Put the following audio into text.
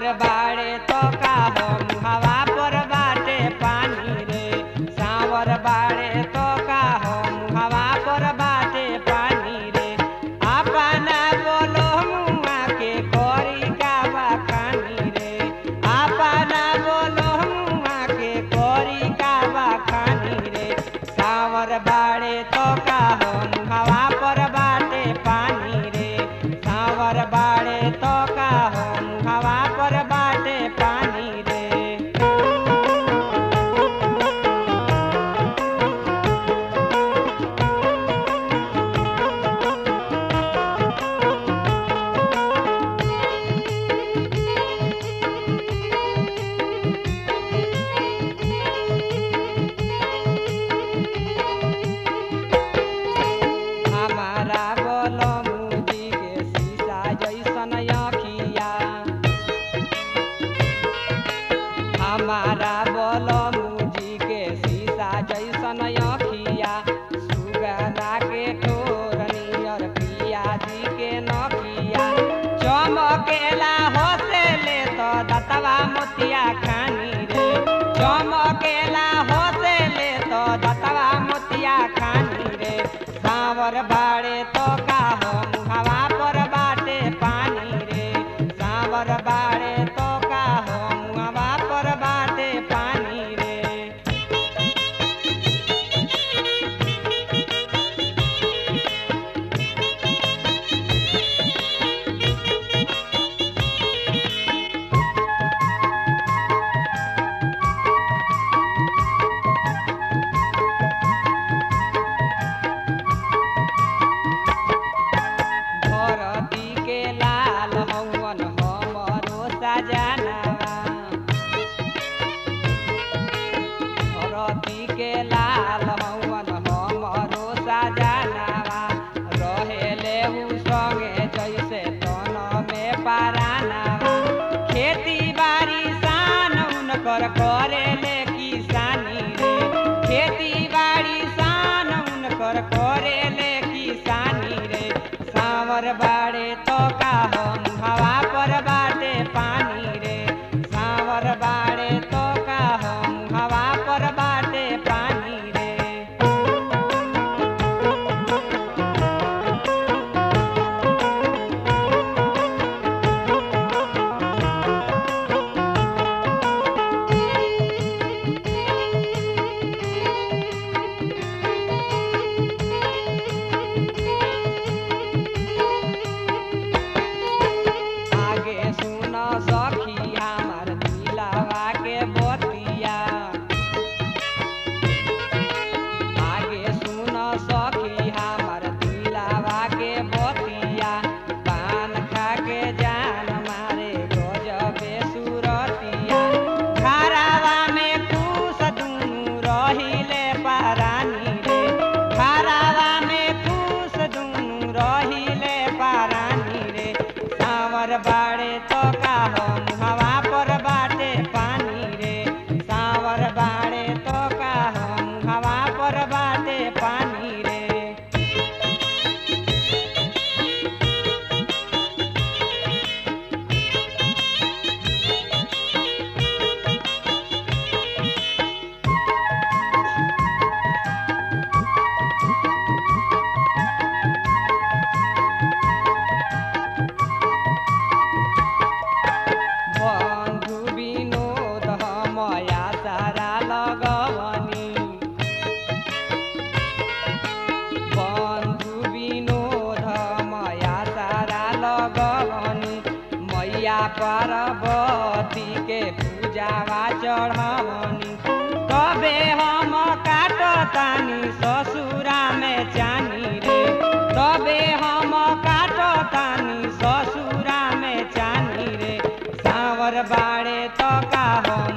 बाड़े तो का हम हवा पर बाटे पानी रे सावर बाड़े तो का हम हवा पर बाटे पानी रे अपना बोलो मुआ के कोरी का बखानी रे अपना बोलो मुआ के कोरी का बखानी रे सावर बाड़े तो का हम हवा पर बाटे पानी रे सावर बाड़े तो का हम हवा पर बाटे पानी रे हमारा बोलो मुजी के शीशा जैसन अखिया हमारा बोलो मुजी के शीशा जैसन अखिया सुगना के ठोर नियर पिया जी के नखिया चमकेला होसे ले तो दतवा मोतिया खानी रे चमकेला होसे ले तो दतवा मोतिया खानी रे सावर बाड़े तो का हम हवा पर बाटे पानी रे सावर बाड़े तो का हम हवा पर बाटे पानी रे धरती के लाल हवन हमरो सजनवा धरती के लाल हवन हमरो सजनवा रहेले उ संगे जैसे तन में पारानवा खेती बाड़ी सान उनकर करेले किसानी रे खेती बाड़ी सान उनकर करेले किसानी रे सावर बाड़े तो का हम हवा पर बाटे पानी रे सावर बाड़े तो का हम हवा पर बाटे पानी रे आगे सुन सखी हमार दिलावा के बतिया आगे सुन सखी हमार दिलावा के बतिया पान खा के जान मारे गजबे सुरतिया घरावा में खुश दुनू रहिले पारानी रे घरावा में खुश दुनू रहिले पारानी रे सावर बाड़े तो का हम हवा पर बाटे पानी रे सावर बाड़े तो का हम हवा पर बाटे पानी रे बन्धु विनोद हमया सारा लगवनी बन्धु विनोद हमया सारा लगवनी मैया पार्वती के पूजावा चढ़वनी तबे हम काटतानी ससुरा में चानी रे तबे हम काटतानी ससुरा में चानी रे सावर बाड़े तो का हम